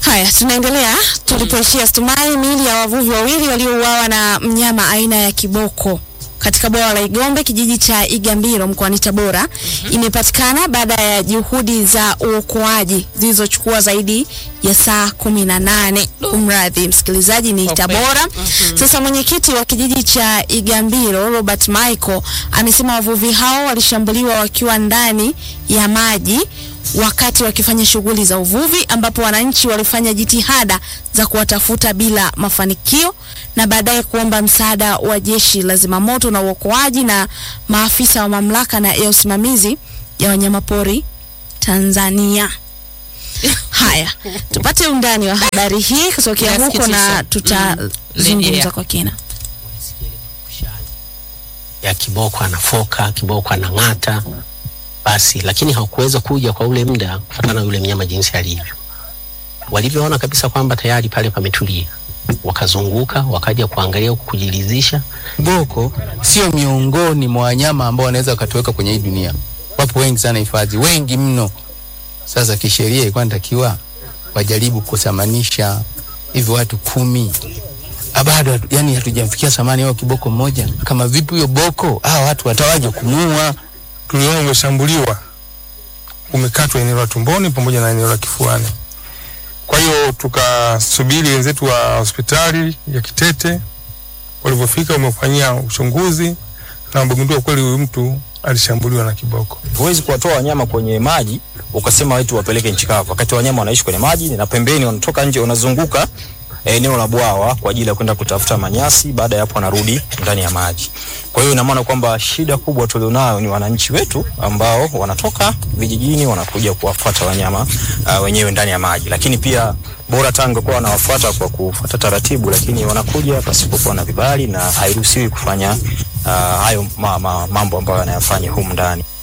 Haya, tunaendelea tulipoishia Stumai. Miili ya wavuvi wawili waliouawa na mnyama aina ya kiboko katika bwawa la Igombe kijiji cha Igambiro mkoani Tabora imepatikana baada ya juhudi za uokoaji zilizochukua zaidi ya saa kumi na nane. Umradhi msikilizaji, ni Okay. Tabora. Sasa mwenyekiti wa kijiji cha Igambiro Robert Michael amesema wavuvi hao walishambuliwa wakiwa ndani ya maji wakati wakifanya shughuli za uvuvi, ambapo wananchi walifanya jitihada za kuwatafuta bila mafanikio na baadaye kuomba msaada wa jeshi la zimamoto na uokoaji na maafisa wa mamlaka na ya usimamizi ya wanyamapori Tanzania. Haya, tupate undani wa habari hii kutokea huko na Inasikitisha. tutazungumza Rejea. kwa kina. ya kiboko anafoka, kiboko anang'ata, basi lakini hakuweza kuja kwa ule muda kufuatana na yule mnyama jinsi alivyo. Walivyoona kabisa kwamba tayari pale pametulia, wakazunguka wakaja kuangalia huku kujilizisha. Kiboko sio miongoni mwa wanyama ambao wanaweza wakatuweka kwenye hii dunia. Wapo wengi sana hifadhi, wengi mno. Sasa kisheria ilikuwa inatakiwa wajaribu kusamanisha hivyo watu kumi. Ah, bado hatu- yani hatujamfikia samani wao kiboko mmoja. Kama vipi huyo boko, ah, watu watawaje kumuua? tuliona umeshambuliwa, umekatwa eneo la tumboni pamoja na eneo la kifuani. Kwa hiyo tukasubiri wenzetu wa hospitali ya Kitete, walivyofika wamefanyia uchunguzi na wamegundua kweli huyu mtu alishambuliwa na kiboko. Huwezi kuwatoa wanyama kwenye maji ukasema wetu wapeleke nchi kavu, wakati wanyama wanaishi kwenye maji na pembeni wanatoka nje, wanazunguka eneo la bwawa kwa ajili ya kwenda kutafuta manyasi. Baada ya hapo wanarudi ndani ya maji. Kwa hiyo ina maana kwamba shida kubwa tulionayo ni wananchi wetu ambao wanatoka vijijini wanakuja kuwafuata wanyama uh, wenyewe ndani ya maji, lakini pia bora Tanga kwa wanawafuata kwa kufuata taratibu, lakini wanakuja pasipokuwa na vibali na hairuhusiwi kufanya uh, hayo ma, ma, mambo ambayo wanayafanya humu ndani.